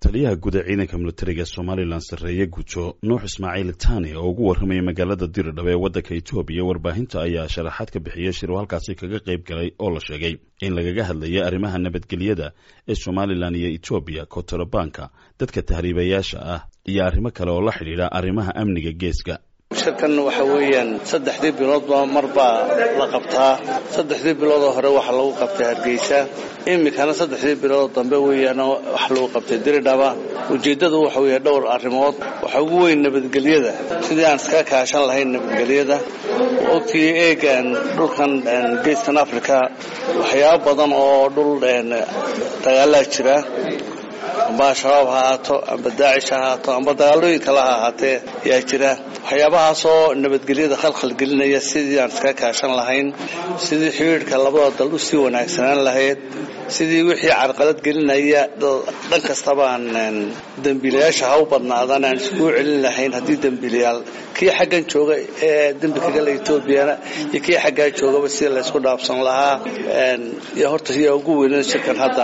taliyaha guud ee ciidanka militariga somalilan sarreeye gujo nuux ismaaciil tani oo ugu warramaya magaalada diridhab ee waddanka etoobiya warbaahinta ayaa sharaxaad ka bixiyey shir uu halkaasi kaga qayb galay oo la sheegay in lagaga hadlayay arrimaha nabadgelyada ee somalilan iyo etoobiya kontarabanka dadka tahriibayaasha ah iyo arrimo kale oo la xidhiidha arrimaha amniga geeska shirkan waxa weeyaan saddexdii biloodba mar baa la qabtaa saddexdii biloodoo hore waxaa lagu qabtay hargeysa iminkana saddexdii biloodoo dambe weeyaan waxa lagu qabtay diridhaba ujeeddadu waxa weeye dhowr arrimood waxa ugu weyn nabadgelyada sidii aan iska kaashan lahayn nabadgelyada ogtii eegan dhulkan geeskan africa waxyaabo badan oo dhul dagaalaa jira amba al-shabaab ha ahaato amba daacish ha ahaato amba dagaalooyin kale ha ahaatee yaa jira waxyaabahaasoo nabadgelyada khalkhal gelinaya sidii aan iska kaashan lahayn sidii xidhiidhka labada dal u sii wanaagsanaan lahayd sidii wixii carqalad gelinaya dhan kastaba aan dembiilayaasha ha u badnaadaan aan iskuu celin lahayn haddii dembiilayaal kii xaggan jooga ee dembi kagala etoobiyana iyo kii xaggaa joogaba sida laysku dhaafsan lahaa iyo horta yaa ugu weynan shirkan hadda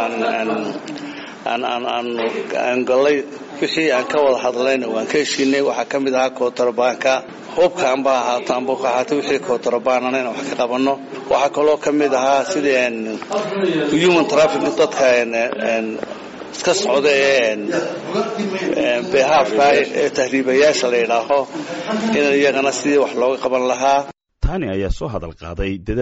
aan gollay wixii aan ka wada hadlayna waan ka heshiinay waxaa ka mid ahaa kootarbaanka hubka amba ahaato amba ku ahaato wixii kootarbaanana inaan wax ka qabanno waxaa kaloo ka mid ahaa sidii human traffic dadka iska socda ee behaafka ee tahriibayaasha la yidhaaho in iyagana sidii wax looga qaban lahaa tani ayaa soo hadal qaaday